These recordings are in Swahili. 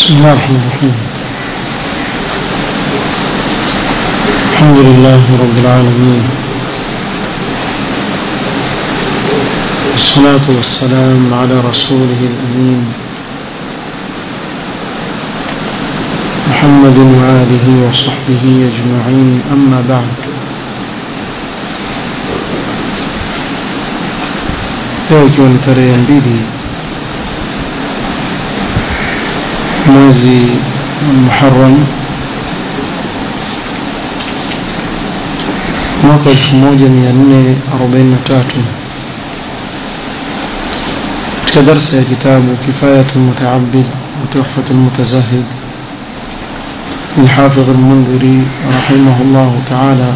بسم الله الرحمن الرحيم الحمد لله رب العالمين والصلاة والسلام على رسوله الأمين محمد وآله وصحبه أجمعين أما بعد leo ikiwa ni tarehe mbili mwezi Muharram mwaka 1443 katika darsa ya kitabu Kifayatu Mutaabid wa Tuhfatu Mutazahid للحافظ المنذري رحمه الله تعالى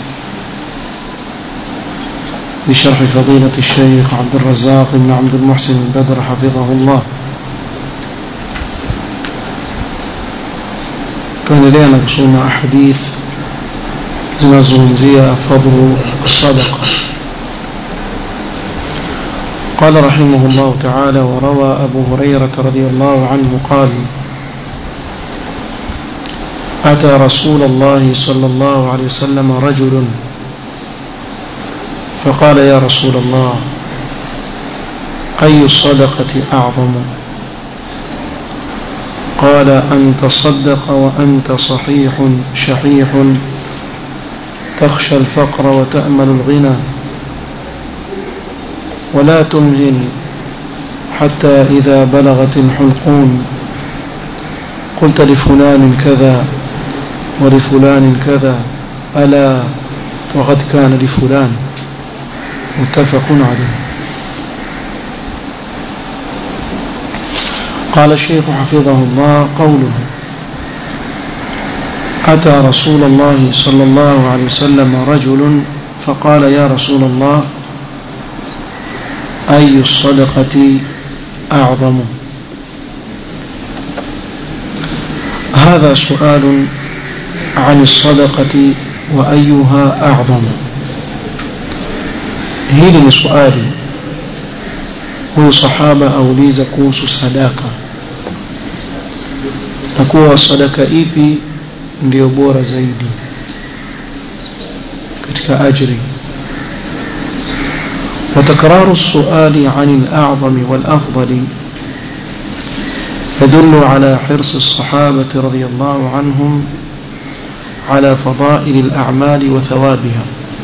بشرح فضيلة الشيخ عبد الرزاق بن عبد المحسن البدر حفظه الله tunaendelea na kusoma ahadith zinazungumzia fadlu sadaqa قال رحمه الله تعالى وروى أبو هريرة رضي الله عنه قال أتى رسول الله صلى الله عليه وسلم رجل فقال يا رسول الله أي الصدقة أعظم قال أن تصدق وأنت صحيح شحيح تخشى الفقر وتأمل الغنى ولا تمهل حتى إذا بلغت الحلقون قلت لفلان كذا ولفلان كذا ألا وقد كان لفلان متفق عليه قال الشيخ حفظه الله قوله أتى رسول الله صلى الله عليه وسلم رجل فقال يا رسول الله أي الصدقة أعظم هذا سؤال عن الصدقة وأيها أعظم hili ni swali huyu sahaba auliza kuhusu sadaka na kuwa sadaka ipi ndiyo bora zaidi katika ajri وتكرار السؤال عن الأعظم والأفضل يدل على حرص الصحابة رضي الله عنهم على فضائل الأعمال وثوابها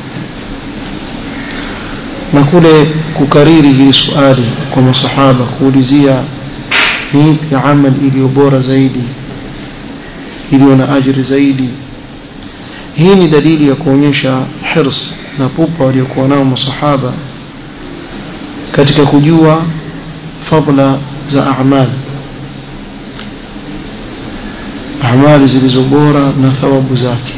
na kule kukariri hili swali kwa masahaba kuulizia ni ipi amali iliyo bora zaidi iliyo na ajri zaidi hii ni dalili ya kuonyesha hirs na pupa waliokuwa nao masahaba katika kujua fadla za amali amali zilizo bora na thawabu zake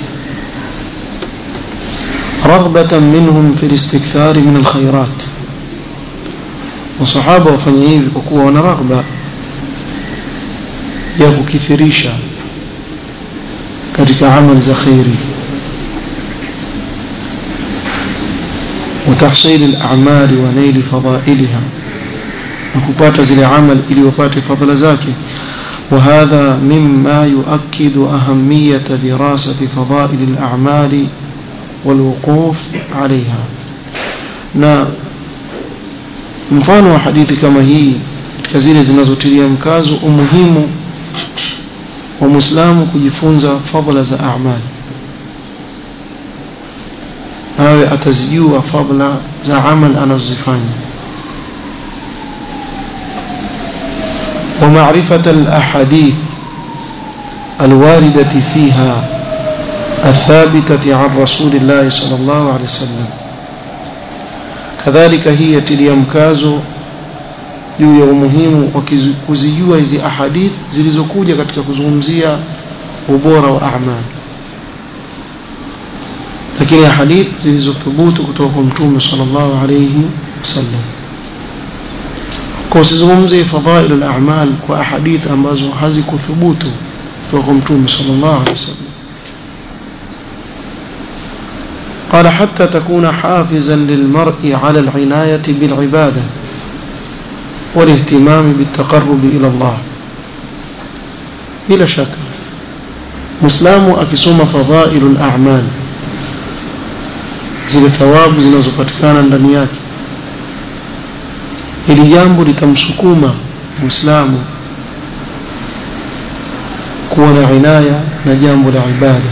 رغبة منهم في الاستكثار من الخيرات وصحابة wafanya hivi kwa kuwa wana raghba ya kukithirisha katika amali za khairi وتحصيل الأعمال ونيل فضائلها وكبات زي العمل إلي وفات فضل زاكي وهذا مما يؤكد أهمية دراسة فضائل الأعمال والوقوف عليها na mfano wa hadithi kama hii katika zile zinazotilia mkazo umuhimu wa Muislamu kujifunza fadhila za amali awe atazijua fadhila za amal anazozifanya ومعرفة الأحاديث الواردة فيها الثابتة عن رسول الله صلى الله عليه وسلم كذلك هي تلي mkazo juu ya umuhimu wa kuzijua hizi ahadith zilizokuja katika kuzungumzia ubora wa a'mal lakini ahadith zilizothubutu kutoka kwa mtume sallallahu alayhi wasallam kwa usizungumzie fadhailul a'mal kwa ahadith ambazo hazikuthubutu kutoka kwa mtume sallallahu alayhi wasallam قال حتى تكون حافزا للمرء على العناية بالعبادة والاهتمام بالتقرب إلى الله bila shaka muislamu akisoma fadhailul a'mal zile thawabu zinazopatikana ndani yake hili jambo litamsukuma muislamu kuwa na inaya na jambo la ibada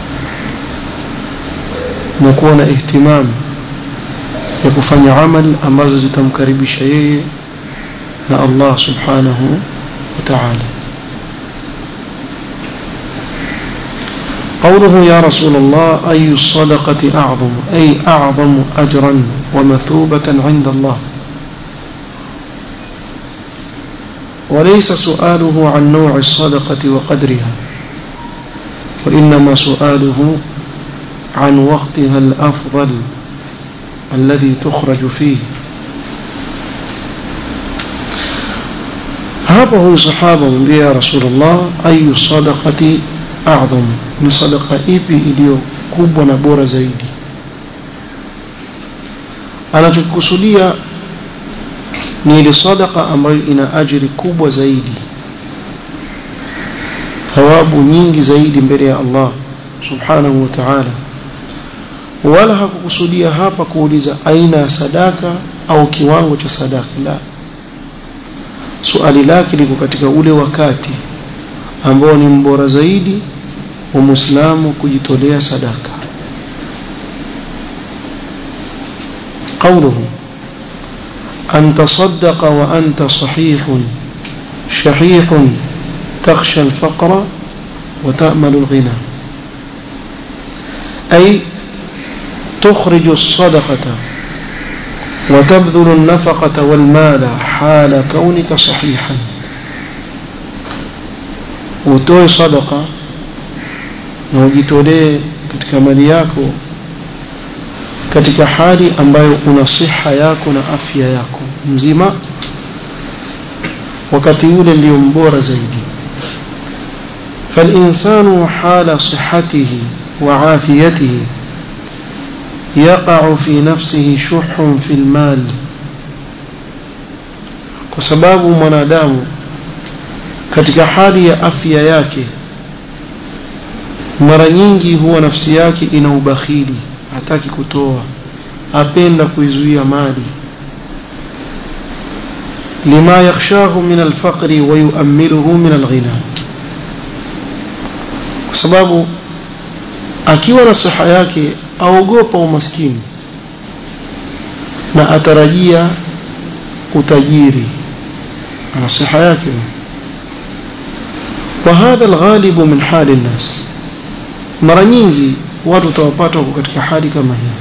na kuwa na ihtimam ya kufanya amali ambazo zitamkaribisha yeye na Allah subhanahu wa ta'ala قوله يا رسول الله أي الصدقة أعظم أي أعظم أجرا ومثوبة عند الله وليس سؤاله عن نوع الصدقة وقدرها وإنما سؤاله عن وقتها الأفضل الذي تخرج فيه hapa huyu sahaba mwambia ya rasulullah ayu sadaqati a'zam ni sadaqa ipi iliyo kubwa na bora zaidi anachokusudia ni ile sadaqa ambayo ina ajiri kubwa zaidi thawabu nyingi zaidi mbele ya Allah subhanahu wa ta'ala wala hakukusudia hapa kuuliza aina ya sadaka au kiwango cha sadaka la suali lake liko katika ule wakati ambao ni mbora zaidi wa muislamu kujitolea sadaka قوله أن تصدق وأنت صحيح شحيح تخشى الفقر وتأمل الغنى أي تخرج الصدقة وتبذل النفقة والمال حال كونك صحيحا utoe sadaka na ujitolee katika mali yako katika hali ambayo una siha yako na afya yako mzima wakati yule ndio mbora zaidi فالإنسان حال صحته وعافيته يقع في نفسه شح في المال kwa sababu mwanadamu katika hali ya afya yake mara nyingi huwa nafsi yake ina ubakhili hataki kutoa apenda kuizuia mali lima yakhshahu min alfaqri wa yuammiluhu min alghina kwa sababu akiwa na siha yake aogopa umaskini na atarajia utajiri ana siha yake وهذا الغالب من حال الناس mara nyingi watu utawapata wako katika hali kama hii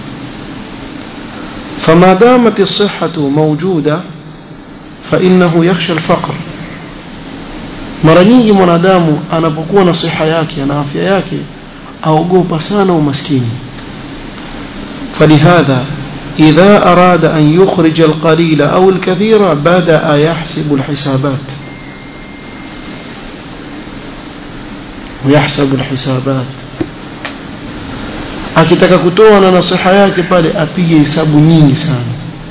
فما دامت الصحة موجودة فإنه يخشى الفقر mara nyingi mwanadamu anapokuwa na siha yake na afya yake aogopa sana umaskini فلهذا إذا أراد أن يخرج القليل أو الكثير بدأ يحسب الحسابات ويحسب الحسابات akitaka kutoa na nasiha yake pale apige hesabu nyingi sana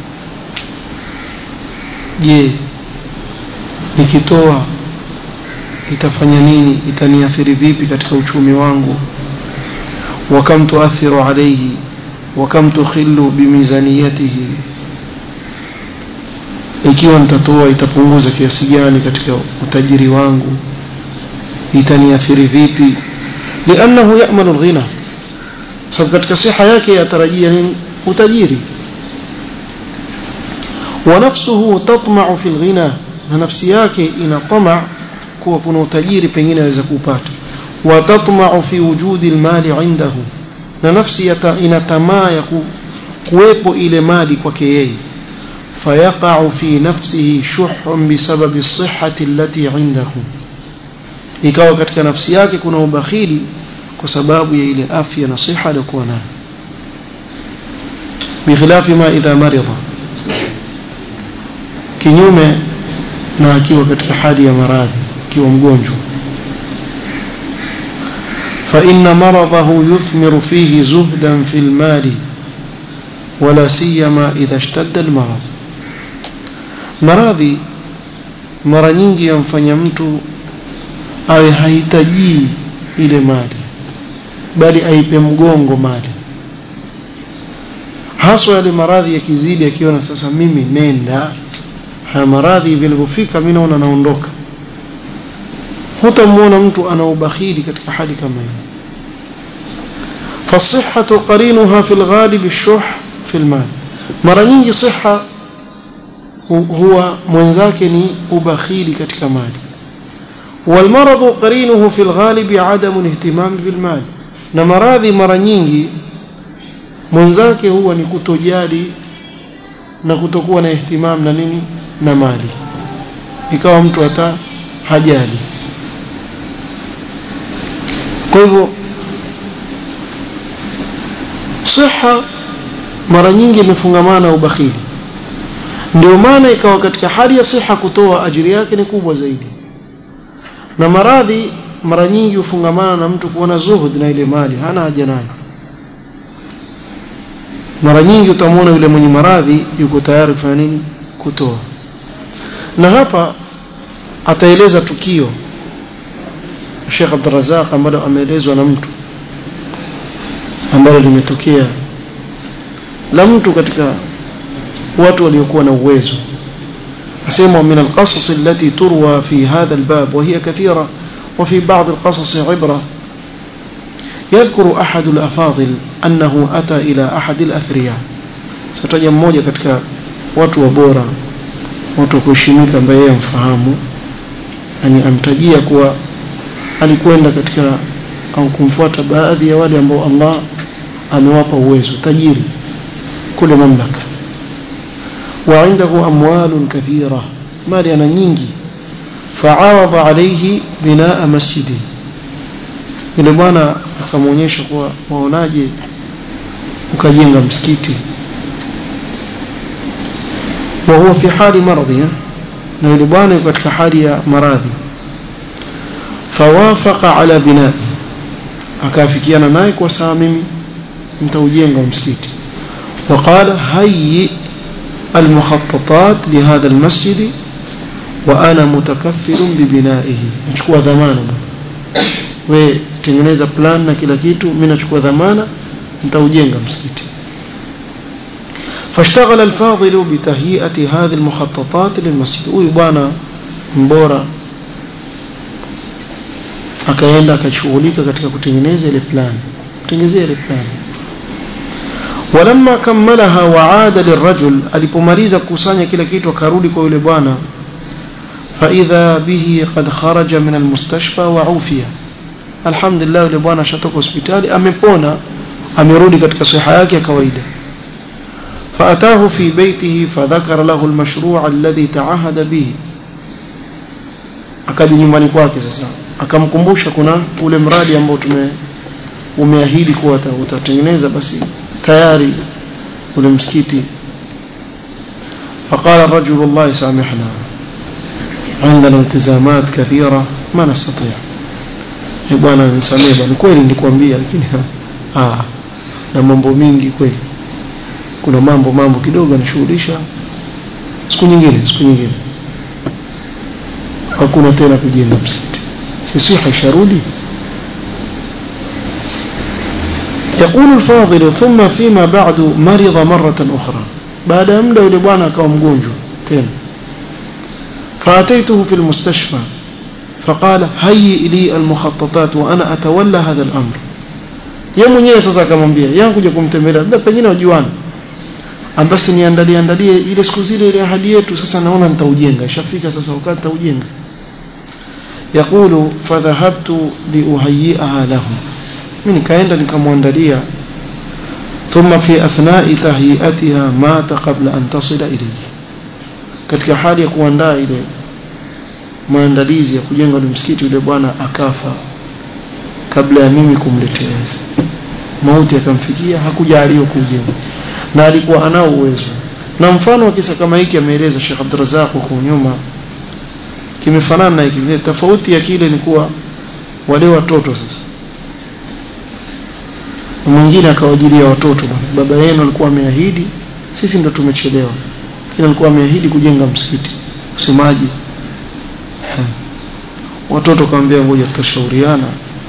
je nikitoa itafanya nini itaniathiri vipi katika uchumi wangu wakam tuathiru alayhi wakam tukhillu bimizaniyatihi ikiwa nitatoa itapunguza kiasi gani katika utajiri wangu itaniathiri vipi liannahu ya'malu alghina sababu katika siha yake yatarajia nini utajiri wa nafsuhu tatma'u fi alghina na nafsi yake ina tama kuwa kuna utajiri pengine aweza kupata wa tatma'u fi wujudi almali indahu na nafsi ina tamaa ya kuwepo ile mali kwake yeye فيقع في نفسه شح بسبب الصحة التي عنده ikawa katika nafsi yake kuna ubakhili kwa sababu ya ile afya na siha aliyokuwa nayo bikhilafi ma idha marida kinyume na akiwa katika hali ya maradhi akiwa mgonjwa فإن مرضه يثمر فيه زهدا في المال ولا سيما إذا اشتد المرض maradhi mara nyingi yamfanya mtu awe hahitaji ile mali bali aipe mgongo mali haswa yale maradhi yakizidi akiona sasa mimi nenda haya maradhi vilivyofika mimi naona naondoka hutamuona mtu ana ubakhili katika hali kama hiyo فالصحة قرينها في الغالب الشح في المال mara nyingi siha huwa mwenzake ni ubakhili katika mali والمرض قرينه في الغالب عدم الاهتمام بالمال na maradhi mara nyingi mwenzake huwa ni kutojali na kutokuwa na ihtimam na nini na mali ikawa mtu hata hajali kwa hivyo siha mara nyingi imefungamana na ubakhili ndio maana ikawa katika hali ya siha kutoa ajiri yake ni kubwa zaidi na maradhi mara nyingi hufungamana na mtu kuona zuhud na ile mali hana haja nayo mara nyingi utamwona yule mwenye maradhi yuko tayari kufanya nini kutoa na hapa ataeleza tukio Sheikh Abdul Razzaq ambalo ameelezwa na mtu ambalo limetokea la mtu katika watu waliokuwa na uwezo asema min alqasas allati turwa fi hadha albab wa hiya kathira وفي بعض القصص عبرة يذكر أحد الأفاضل أنه أتى إلى أحد الأثرياء ستجا mmoja katika watu wa bora watu kuheshimika ambaye yeye mfahamu yani amtajia kuwa alikwenda katika au kumfuata baadhi ya wale ambao Allah amewapa uwezo tajiri kule mamlaka wa indahu amwalun kathira mali ana nyingi فعرض عليه بناء مسجد yule bwana akamwonyesha kuwa waonaje ukajenga msikiti wa huwa fi hali maradhi na yule bwana yuko katika hali ya maradhi fawafaqa ala binai akaafikiana naye kwa saa mimi nitaujenga msikiti وقال هيئ المخططات لهذا المسجد وانا متكفل ببنائه nachukua dhamana we tengeneza plan na kila kitu mimi nachukua dhamana nitaujenga msikiti فاشتغل الفاضل بتهيئة هذه المخططات للمسجد huyu bwana mbora akaenda akashughulika katika kutengeneza ile plan kutengeneza ile plan ولما كملها وعاد للرجل alipomaliza kukusanya kila kitu akarudi kwa yule bwana فإذا به قد خرج من المستشفى وعوفي الحمد لله yule bwana ashatoka hospitali amepona amerudi katika siha yake ya kawaida فأتاه في بيته فذكر له المشروع الذي تعهد به akaja nyumbani kwake sasa akamkumbusha kuna ule mradi ambao tume umeahidi kuwa utatengeneza basi tayari ule msikiti فقال الرجل والله يسامحنا عندنا التزامات كثيرة ما نستطيع bwana nisamee bwana kweli nilikwambia lakini ah na mambo mingi kweli kuna mambo mambo kidogo anashughulisha siku nyingine siku nyingine hakuna tena kujenga msikiti sisi haisharudi يقول الفاضل ثم فيما بعد مرض مرة أخرى بعد muda yule bwana akawa mgonjwa tena فأتيته في المستشفى فقال هيئ لي المخططات وأنا أتولى هذا الأمر yeye mwenyewe sasa akamwambia yangu kuja kumtembelea labda pengine wajuana basi niandalie andalie ile siku zile ile ahadi yetu sasa naona nitaujenga ishafika sasa wakati nitaujenga yakulu fadhahabtu liuhayiaha lahu mimi nikaenda nikamwandalia thumma fi athna'i tahiyatiha mata qabla an tasila ilayhi katika hali ya kuandaa ile maandalizi ya kujenga ule msikiti yule bwana akafa kabla ya mimi kumleteleza mauti akamfikia hakujaliwa kujenga na alikuwa anao uwezo na mfano wa kisa kama hiki ameeleza Sheikh Abdurrazzaq huko nyuma kimefanana na hiki tofauti ya kile ni kuwa wale watoto sasa mwingine akawajilia watoto baba yenu alikuwa ameahidi sisi ndo tumechelewa kile alikuwa ameahidi kujenga msikiti usemaji watoto kaambia ngoja tutashauriana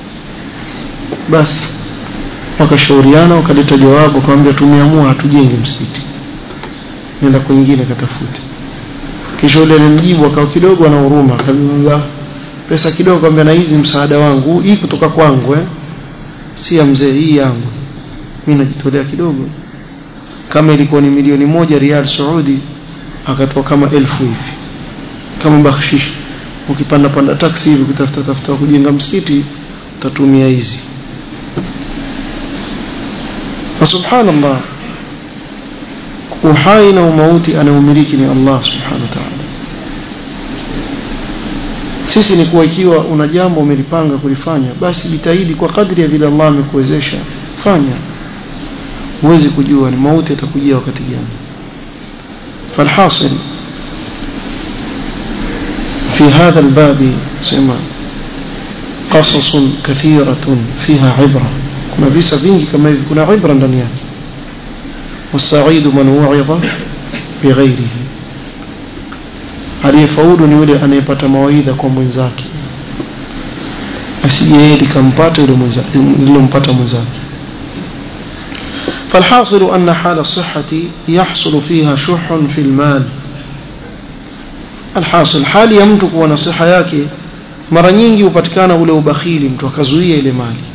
basi wakashauriana wakaleta jawabu kaambia tumeamua hatujenge msikiti nenda kwingine katafute kisha yule alimjibu akawa kidogo ana huruma akamwambia pesa kidogo kaambia na hizi msaada wangu hii kutoka kwangu eh si ya mzee hii yangu mimi najitolea kidogo kama ilikuwa ni milioni moja rial Saudi akatoa kama elfu hivi kama bakshish ukipanda panda taksi hivi kutafuta tafuta kujenga msikiti utatumia hizi na subhanallah uhai na umauti anaumiliki ni Allah subhanahu wa ta'ala sisi ni kuwa ikiwa una jambo umelipanga kulifanya basi jitahidi kwa kadri ya vile Allah amekuwezesha fanya huwezi kujua ni mauti atakujia wakati gani فالحاصل في هذا الباب سمع قصص كثيرة فيها عبرة كنا visa vingi kama hivi kuna ibra ndani yake والسعيد من وعظ بغيره aliyefaulu ni yule anayepata mawaidha kwa mwenzake asije yeye likampata yule mwenzake lilompata mwenzake فالحاصل أن حال الصحة يحصل فيها شح في المال الحاصل حال ya mtu kuwa na siha yake mara nyingi hupatikana ule ubakhili mtu akazuia ile mali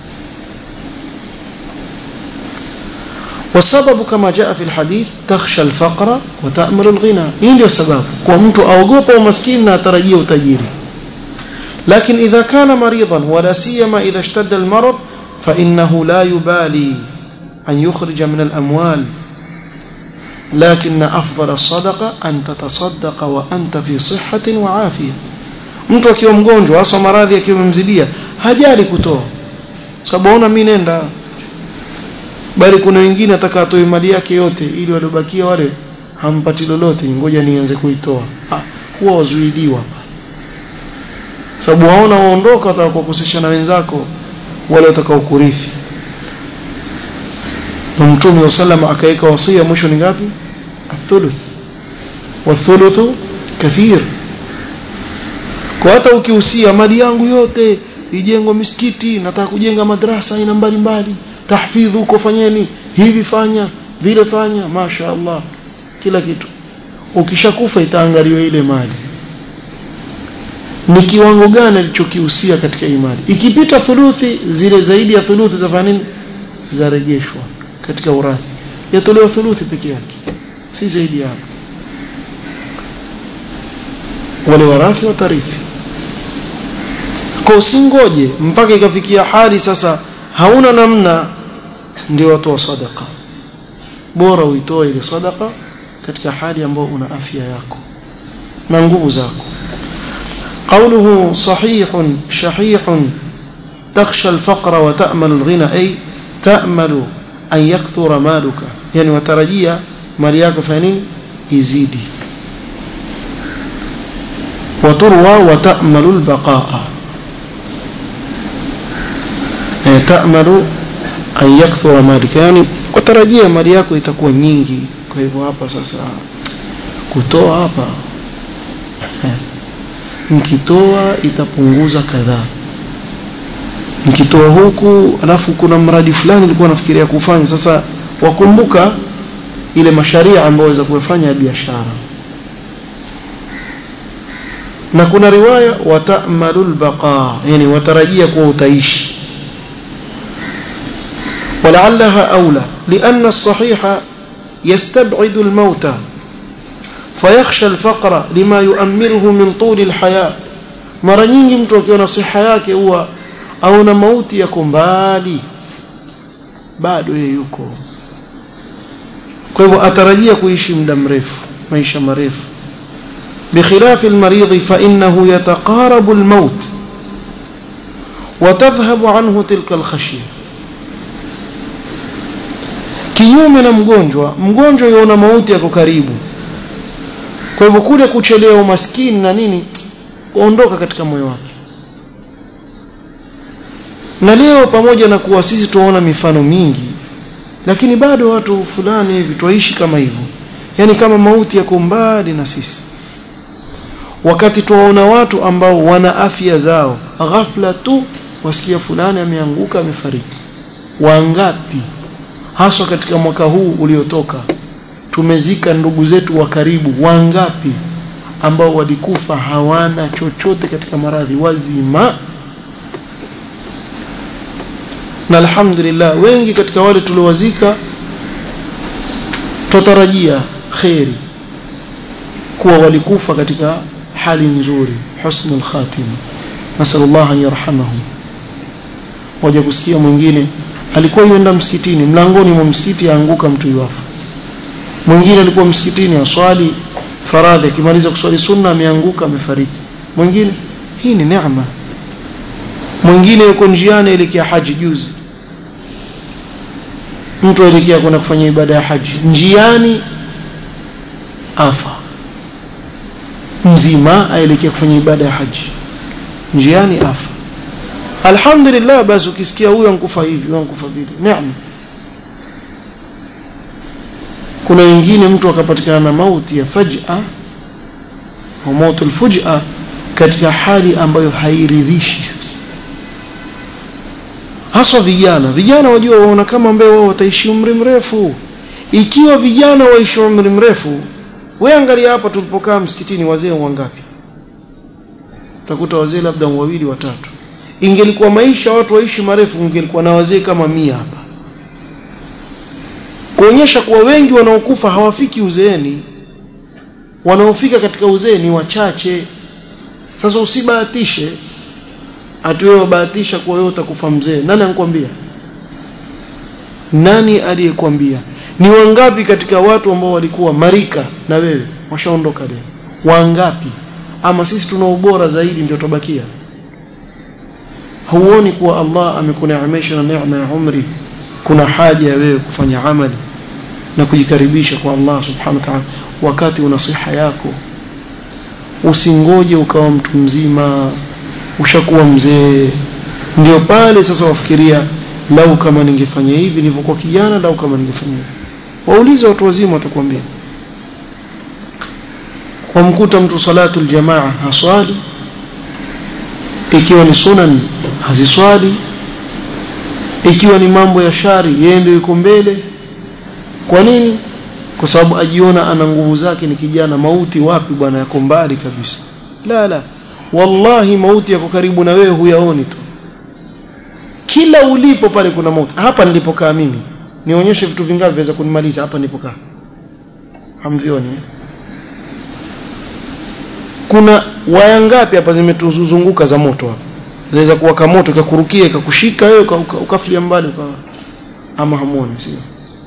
والسبب كما جاء في الحديث تخشى الفقر وتأمل الغنى hii ndio sababu kwa mtu aogopa umaskini na atarajia utajiri لكن إذا كان مريضا ولا سيما إذا اشتد المرض فإنه لا يبالي أن يخرج من الأموال لكن أفضل الصدقة أن تتصدق وأنت في صحة وعافية mtu akiwa mgonjwa hasa maradhi akiwa memzidia hajali kutoa sababu ona mimi nenda bali kuna wengine ataka atoe mali yake yote ili waliobakia wale hampati lolote ngoja nianze kuitoa ah, huwa wazuiliwa sababu waona waondoka watakukosesha na wenzako wale watakao kurithi na mtume wa sallam akaweka wasia mwisho ni ngapi athuluth wathuluthu kathir kwa hata ukihusia mali yangu yote ijengwe misikiti nataka kujenga madrasa aina mbalimbali tahfidhu uko fanyeni hivi fanya vile fanya masha Allah kila kitu ukishakufa itaangaliwa ile mali ni kiwango gani alichokihusia katika imani ikipita thuluthi zile zaidi ya thuluthi za nini zarejeshwa katika urathi yatolewa thuluthi peke yake si zaidi hapo wale warathi watarithi kwa usingoje mpaka ikafikia hali sasa hauna namna ndio watoa sadaka bora uitoe ile sadaka katika hali ambayo una afya yako na nguvu zako قوله صحيح شحيح تخشى الفقر وتأمل الغنى أي تأمل أن يكثر مالك يعني وترجيا مالياك فانين يزيدي وتروى وتأمل البقاء يعني تأمل أن يكثر مالك يعني وترجيا mali yako itakuwa nyingi kwa hivyo hapa sasa kutoa hapa mkitoa itapunguza kadhaa mkitoa huku alafu kuna mradi fulani nilikuwa nafikiria kufanya sasa wakumbuka ile masharia ambayo waweza kufanya ya biashara na kuna riwaya wata'malul baqa yani watarajia kuwa utaishi ولعلها أولى لأن الصحيح يستبعد الموت فيخشى الفقر لما يؤمره من طول الحياة mara nyingi mtu akiwa na siha yake huwa aona mauti yako mbali bado yeye yuko kwa hivyo atarajia kuishi muda mrefu maisha marefu بخلاف المريض فإنه يتقارب الموت وتذهب عنه تلك الخشية kinyume na mgonjwa mgonjwa yuona mauti yako karibu kwa hivyo kule kuchelewa umaskini na nini kuondoka katika moyo wake na leo pamoja na kuwa sisi tunaona mifano mingi lakini bado watu fulani hivi twaishi kama hivyo yani kama mauti yako mbali na sisi wakati tuwaona watu ambao wana afya zao ghafla tu wasikia fulani ameanguka amefariki wangapi haswa katika mwaka huu uliotoka tumezika ndugu zetu wa karibu wangapi ambao walikufa hawana chochote katika maradhi wazima na alhamdulillah wengi katika wale tuliowazika tutarajia kheri kuwa walikufa katika hali nzuri husnul khatima nasallallahu an yarhamahum waje kusikia mwingine alikuwa yuenda msikitini mlangoni mwa msikiti aanguka mtu yuafa mwingine alikuwa msikitini aswali faradhi akimaliza kuswali sunna ameanguka amefariki mwingine hii ni neema mwingine yuko njiani elekea haji juzi mtu aelekea kwenda kufanya ibada ya haji njiani afa mzima aelekea kufanya ibada ya haji njiani afa alhamdulillah basi ukisikia huyo ankufa hivi huyo ankufa vile neema kuna wengine mtu akapatikana na mauti ya faj'a wa mautu alfuj'a katika hali ambayo hairidhishi haswa vijana vijana wajua waona kama ambaye wao wataishi umri mrefu ikiwa vijana waishi umri mrefu we angalia hapa tulipokaa msikitini wazee wangapi utakuta wazee labda wawili watatu ingelikuwa maisha watu waishi marefu ingelikuwa na wazee kama mia hapa kuonyesha kuwa wengi wanaokufa hawafiki uzeeni wanaofika katika uzee ni wachache sasa usibahatishe ati wewe wabahatisha kuwa wewe utakufa mzee nani anakuambia nani aliyekwambia ni wangapi katika watu ambao walikuwa marika na wewe washaondoka leo wangapi ama sisi tuna ubora zaidi ndio tubakia huoni kuwa Allah amekuneemesha na neema ya umri kuna haja ya wewe kufanya amali na kujikaribisha kwa Allah subhanahu wa ta'ala wakati una siha yako usingoje ukawa mtu mzima ushakuwa mzee ndio pale sasa wafikiria lau kama ningefanya hivi nilivyokuwa kijana lau kama ningefanya hivi waulize watu wazima watakwambia wamkuta mtu salatu aljamaa haswali ikiwa ni sunan haziswali ikiwa ni mambo ya shari yeye ndio yuko mbele kwa nini kwa sababu ajiona ana nguvu zake ni kijana mauti wapi bwana yako mbali kabisa la la wallahi mauti yako karibu na wewe huyaoni tu kila ulipo pale kuna mauti hapa nilipokaa mimi nionyeshe vitu vingapi viweza kunimaliza hapa nilipokaa hamvioni eh? kuna waya ngapi hapa zimetuzunguka za moto hapa zaweza kuwaka moto ikakurukia ikakushika wewe ukafilia mbali uka ama hamuoni sio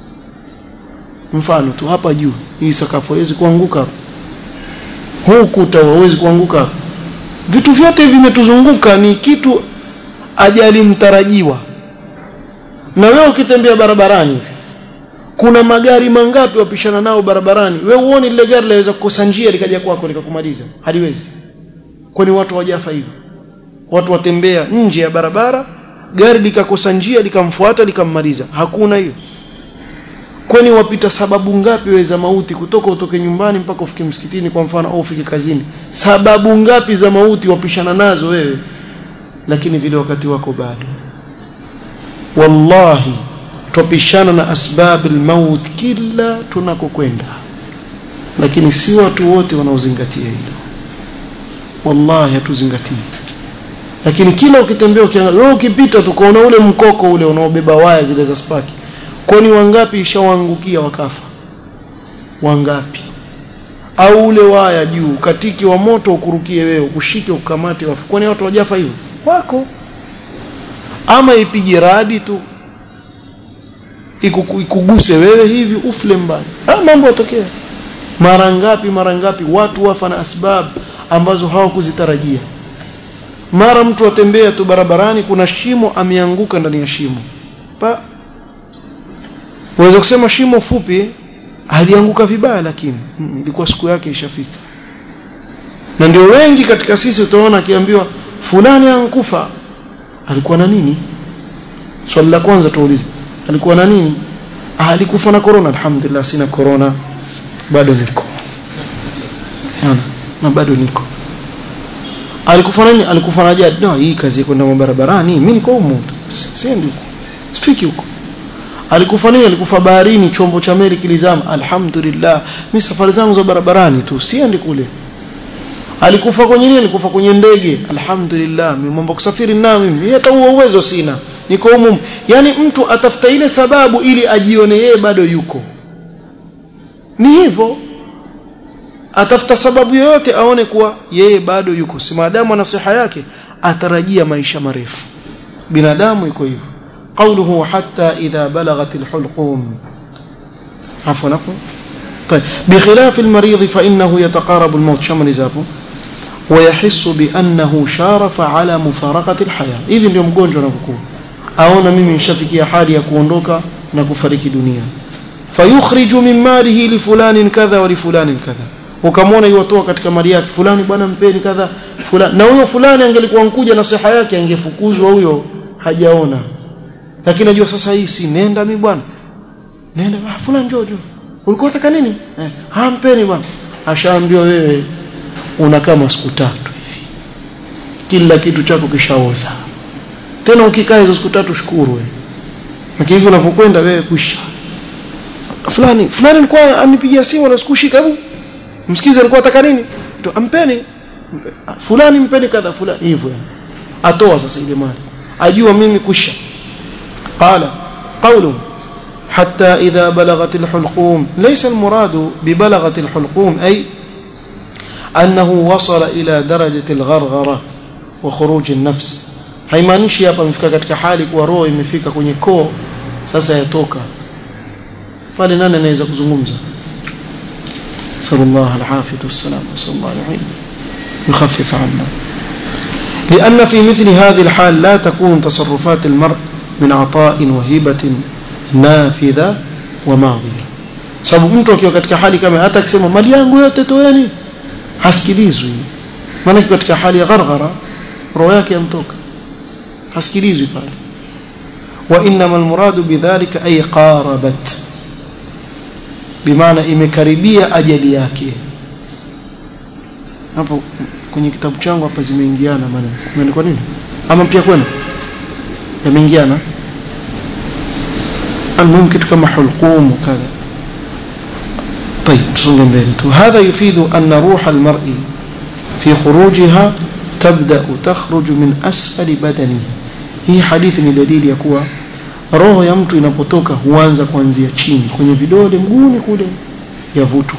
mfano tu hapa juu hii sakafu haiwezi kuanguka huu kuta hauwezi kuanguka vitu vyote vimetuzunguka ni kitu ajali mtarajiwa na wewe ukitembea barabarani kuna magari mangapi wapishana nao barabarani wewe uone lile gari laweza kukosa njia likaja kwako likakumaliza haliwezi kwani watu wajafa hivyo watu watembea nje ya barabara gari likakosa njia likamfuata likammaliza hakuna hiyo kwani wapita sababu ngapi wewe za mauti kutoka utoke nyumbani mpaka ufike msikitini kwa mfano au ufike kazini sababu ngapi za mauti wapishana nazo wewe lakini vile wakati wako bado wallahi tupishana na asbab almaut kila tunakokwenda lakini si watu wote wanaozingatia hilo wallahi hatuzingatii lakini kila ukitembea ukiangalia wewe ukipita tukaona ule mkoko ule unaobeba waya zile za spaki kwani wangapi ishawaangukia wakafa wangapi au ule waya juu katiki wa moto ukurukie wewe ukushike ukamate wafu kwani watu wajafa hivyo wako ama ipige radi tu ikuguse wewe hivi ufle mbali haya mambo yatokea mara ngapi mara ngapi watu wafa na asbab ambazo hawakuzitarajia mara mtu atembea tu barabarani kuna shimo ameanguka ndani ya shimo pa Unaweza kusema shimo fupi alianguka vibaya lakini ilikuwa siku yake ishafika. Na ndio wengi katika sisi utaona akiambiwa fulani ankufa alikuwa na nini? Swali la kwanza tuulize. Alikuwa na nini? Ah, alikufa na corona alhamdulillah sina corona bado niko. Ana, na bado niko. alikufa nani alikufa na ajali no hii kazi kwenda barabarani mimi niko huko siendi huko sifiki huko alikufa nini alikufa baharini chombo cha meli kilizama alhamdulillah mimi safari zangu za barabarani tu siendi kule alikufa kwenye nini alikufa kwenye ndege alhamdulillah mimi mambo kusafiri na mimi hata huo uwezo sina niko humu yani mtu atafuta ile sababu ili ajione yeye bado yuko ni hivyo atafuta sababu yoyote aone kuwa yeye bado yuko si maadamu ana siha yake atarajia maisha marefu binadamu iko hivyo قوله حتى إذا بلغت الحلقوم عفوا نقول طيب بخلاف المريض فإنه يتقارب الموت شمل زابه ويحس بأنه شارف على مفارقة الحياة إذن اليوم قونجو نفكو أونا ممن شفكي حالي يكون روكا نكفرك دنيا فيخرج من ماله لفلان كذا ولفلان كذا ukamwona iwatoa katika mali yake fulani bwana mpeni kadha fulani na huyo fulani angelikuwa nkuja na siha yake angefukuzwa huyo hajaona lakini najua sasa hii si nenda mimi bwana nenda ah fulani njoo njoo ulikuwa unataka nini eh hampeni bwana ashaambiwa wewe una kama siku tatu hivi kila kitu chako kishaoza tena ukikaa hizo siku tatu shukuru wewe lakini hivyo unavyokwenda wewe kuisha fulani fulani alikuwa anipigia simu na sikushika hebu msikize alikuwa anataka nini to ampeni fulani mpeni kadha fulani hivyo atoa sasa ile mali ajua mimi kusha قال قوله حتى إذا بلغت الحلقوم ليس المراد ببلغت الحلقوم أي أنه وصل إلى درجة الغرغرة وخروج النفس haimaanishi hapa amefika katika hali kuwa roho imefika kwenye koo sasa yatoka pale nani anaweza kuzungumza sallallahu alafiyatu wassalam sallallahu alayhi يخفف عنا لأن في مثل هذه الحال لا تكون تصرفات المرء من عطاء وهبة نافذة وماضية sababu mtu akiwa katika hali kama hata akisema mali yangu yote toeni hasikilizwi maana katika hali ya gharghara roho yake yamtoka hasikilizwi pale wa inma almuradu bidhalika ay qarabat bimaana imekaribia ajali yake hapo kwenye kitabu changu hapa zimeingiana maneno umeandikwa nini ama pia kwenu yameingiana المهم kitu kama hulqum وكذا طيب تصونga mbele tu هذا يفيد أن روح المرء في خروجها تبدأ تخرج من أسفل بدنه hii hadithi ni dalili ya kuwa roho ya mtu inapotoka huanza kuanzia chini kwenye vidole mguuni kule yavutwa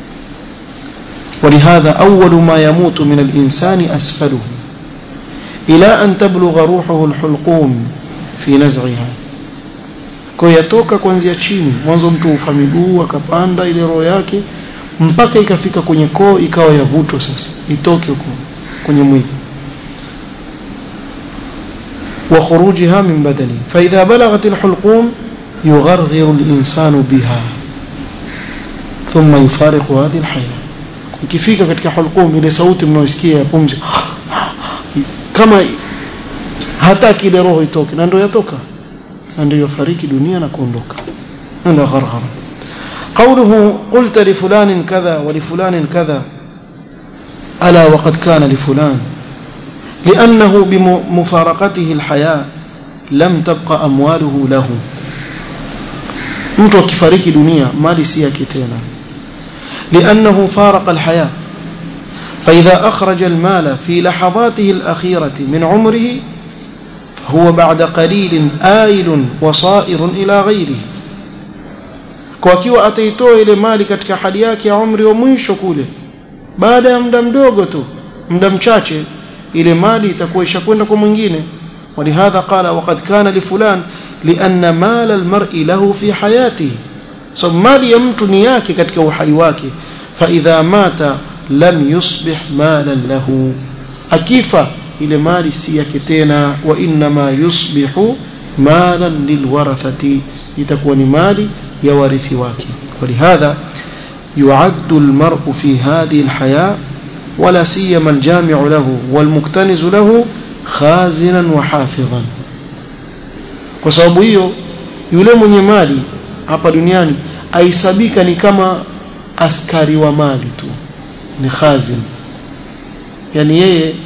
ولهذا أول ما يموت من الإنسان أسفله إلى أن تبلغ روحه الحلقوم في نزعها kwa yatoka kuanzia chini mwanzo mtu ufa miguu akapanda ile roho yake mpaka ikafika kwenye koo ikawa yavutwa sasa itoke huko kwenye mwili wa khurujiha min badani fa idha balaghat alhulqum yugharghiru alinsanu biha thumma yufariqu hadhihi alhaya ikifika katika hulqum ile sauti mnaosikia ya pumzi kama hataki ile roho itoke na ndio yatoka na ndio yafariki dunia na kuondoka ndio gharghara قوله قلت لفلان كذا ولفلان كذا ألا وقد كان لفلان لأنه بمفارقته الحياة لم تبقى أمواله له mtu akifariki dunia mali si yake tena لأنه فارق الحياة فإذا أخرج المال في لحظاته الأخيرة من عمره فهو بعد قليل آيل وصائر إلى غيره kwa kiwa ataitoa ile mali katika hali yake ya umri wa mwisho kule baada ya muda mdogo tu muda mchache ile mali itakuwa ishakwenda kwa mwingine ولهذا قال وقد كان لفلان لأن مال المرء له في حياته so mali ya mtu ni yake katika uhai wake فإذا مات لم يصبح مالا له akifa ile mali si yake tena wa inma yusbihu malan lilwarathati itakuwa ni mali ya warithi wake ولهذا يعد المرء في هذه الحياة ولا سيما الجامع له والمكتنز له خازنا وحافظا kwa sababu hiyo yule mwenye mali hapa duniani aisabika ni kama askari wa mali tu ni khazin yani yeye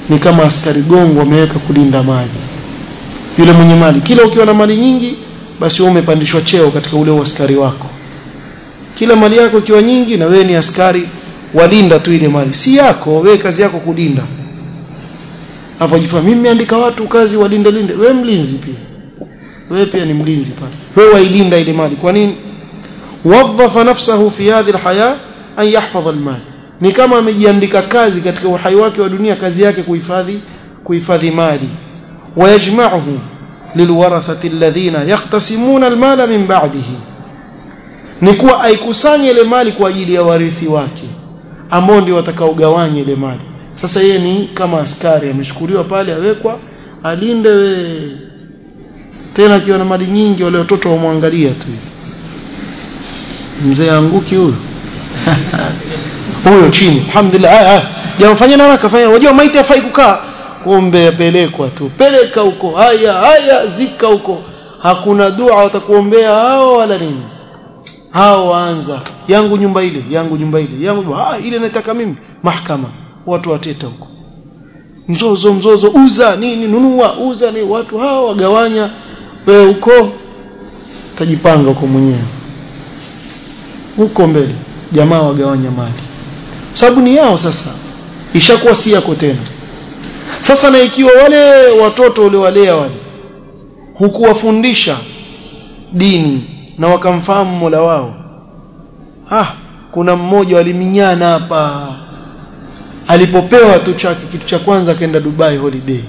ni kama askari gongo wameweka kulinda mali yule mwenye mali kila ukiwa na mali nyingi basi wewe umepandishwa cheo katika ule askari wako kila mali yako ikiwa nyingi na wewe ni askari walinda tu ile mali si yako wewe kazi yako kulinda afajifanya mimi nimeandika watu kazi walinde linde wewe mlinzi pia wewe pia ni mlinzi pale wewe wailinda ile mali kwa nini wadhafa nafsahu fi hadhihi alhaya an yahfadha almal ni kama amejiandika kazi katika uhai wake wa dunia kazi yake kuhifadhi kuhifadhi mali wayajma'uhu lilwarathati alladhina yaqtasimuna almala min ba'dihi ni kuwa aikusanye ile mali kwa ajili ya warithi wake ambao ndio watakaogawanya ile mali sasa yeye ni kama askari amechukuliwa pale awekwa alinde we tena akiwa na mali nyingi wale watoto wamwangalia tu mzee anguki huyo huyo chini alhamdulillah haya jamaa fanyeni haraka fanya wajua maiti hafai kukaa kumbe apelekwa tu peleka huko haya haya zika huko hakuna dua watakuombea hao wala nini hao waanza yangu nyumba ile yangu nyumba ile yangu ah ile nataka mimi mahakama watu wateta huko mzozo mzozo uza nini nunua uza ni watu hao wagawanya wewe huko utajipanga huko mwenyewe huko mbele jamaa wagawanya mali sababu ni yao sasa ishakuwa si yako tena sasa na ikiwa wale watoto uliowalea wale hukuwafundisha dini na wakamfahamu Mola wao ah kuna mmoja waliminyana hapa alipopewa tu chake kitu cha kwanza akaenda Dubai holiday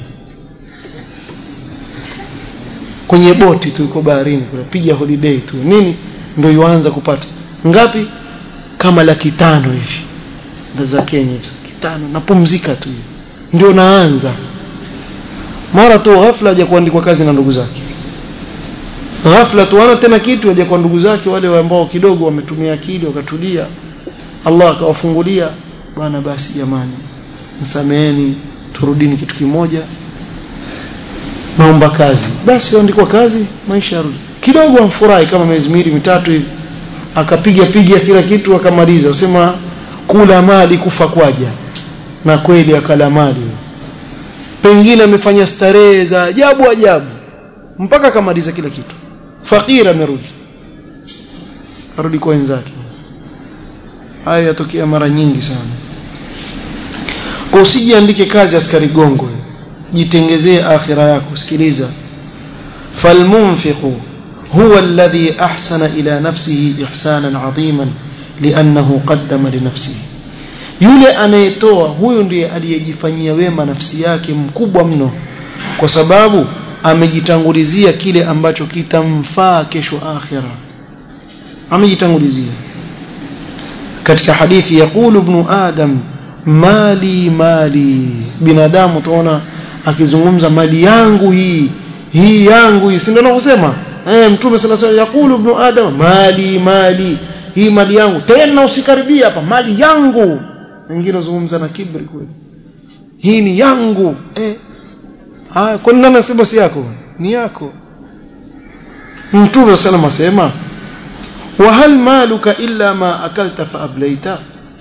kwenye boti tu iko baharini kunapiga holiday tu nini ndio yuanza kupata ngapi kama laki tano hivi za Kenya laki tano napumzika tu ndio naanza mara tu ghafla haja kuandikwa kazi na ndugu zake ghafla tu ana tena kitu haja kwa ndugu zake wale ambao kidogo wametumia akili wakatulia Allah akawafungulia bwana basi jamani msameheni turudini kitu kimoja naomba kazi basi andikwa kazi maisha yarudi kidogo amfurahi kama miezi miwili mitatu hivi akapiga piga kila kitu akamaliza usema kula mali kufa kwaja na kweli akala mali pengine amefanya starehe za ajabu ajabu mpaka akamaliza kila kitu fakiri amerudi arudi kwa wenzake hayo yatokea mara nyingi sana kwa usijiandike kazi askari gongo jitengezee akhira yako sikiliza falmunfiqu huwa alladhi ahsana ila nafsihi ihsanan adhiman liannahu qaddama li nafsihi yule anayetoa huyu ndiye aliyejifanyia wema nafsi yake mkubwa mno kwa sababu amejitangulizia kile ambacho kitamfaa kesho akhira amejitangulizia katika hadithi yaqulu ibn adam mali mali binadamu tuona akizungumza mali yangu hii hii yangu hii si ndio anavyosema eh mtume sallallahu alayhi wasallam yaqulu ibn adam mali mali hii mali yangu tena usikaribia hapa mali yangu wengine wazungumza na kibri kweli hii ni yangu eh haya kwa nini anasema si yako ni yako mtume sallallahu asema wa hal maluka illa ma akalta fa ablaita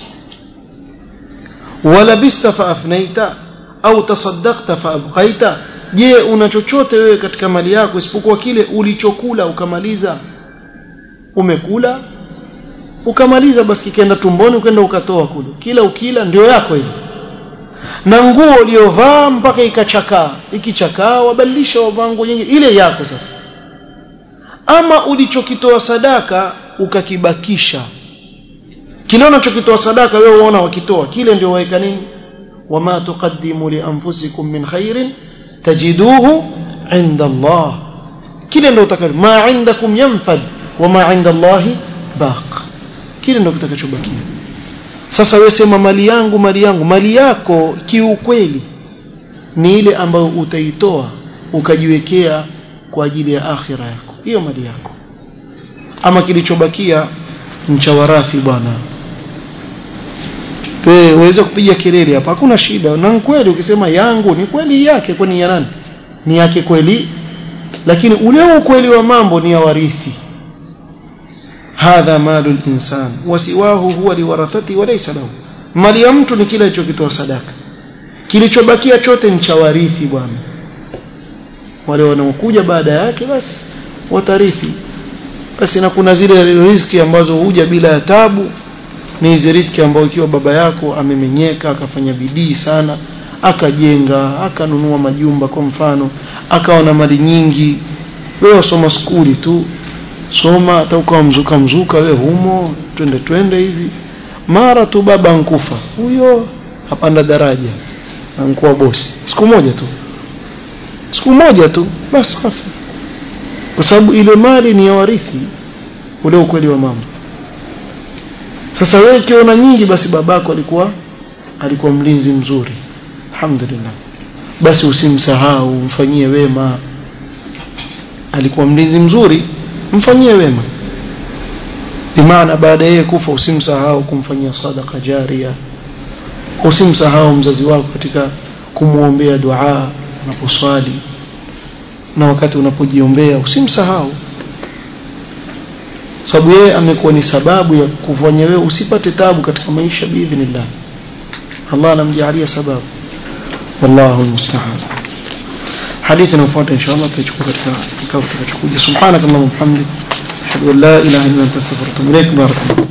wa labista fa afnaita au tasaddaqta fa abqaita je una chochote wewe katika mali yako isipokuwa kile ulichokula ukamaliza umekula ukamaliza basi kikaenda tumboni ukaenda ukatoa kule kila ukila ndio yako hiyo na nguo uliyovaa mpaka ikachakaa ikichakaa wabadilisha wavaa nguo nyingine ile yako sasa ama ulichokitoa sadaka ukakibakisha kile unachokitoa sadaka wewe unaona wakitoa kile ndio waeka nini wama tuqaddimu li anfusikum min khairin tajiduhu inda Allah kile ndio utakalo ma indakum yanfad wama inda Allah baq kile ndio kitakachobakia sasa wewe sema mali yangu mali yangu mali yako kiukweli ni ile ambayo utaitoa ukajiwekea kwa ajili ya akhira yako hiyo mali yako ama kilichobakia mcha warathi bwana wewe uweze kupiga kelele hapa hakuna shida na kweli ukisema yangu ni kweli yake kwani ya nani ni yake kweli lakini ule ukweli wa mambo ni ya warithi hadha malu al-insan wasiwahu huwa liwarathati wa laysa lahu mali ya mtu ni kile alichokitoa sadaka kilichobakia chote ni cha warithi bwana wale wanaokuja baada yake basi watarithi basi na kuna zile riski ambazo huja bila ya tabu ni hizi riski ambayo ikiwa baba yako amemenyeka akafanya bidii sana akajenga akanunua majumba kwa mfano akawa na mali nyingi wewe usoma skuli tu soma hata ukawa mzuka mzuka wewe humo twende twende hivi mara tu baba ankufa huyo apanda daraja ankuwa bosi siku moja tu siku moja tu basi kafa kwa sababu ile mali ni ya warithi ule ukweli wa mambo sasa wewe ukiona nyingi basi babako alikuwa alikuwa mlinzi mzuri alhamdulillah basi usimsahau mfanyie wema alikuwa mlinzi mzuri mfanyie wema bimaana baada yeye kufa usimsahau kumfanyia sadaka jaria usimsahau mzazi wako katika kumwombea dua unaposwali na wakati unapojiombea usimsahau sababu yeye amekuwa ni sababu ya kufanya wewe usipate tabu katika maisha biidhnillah Allah anamjalia sababu wallahu almusta'an hadithi inayofuata inshallah tutachukua katika kikao kitakachokuja subhanakallahumma wa bihamdik ashhadu an la ilaha illa anta astaghfiruka wa atubu ilaik barakallahu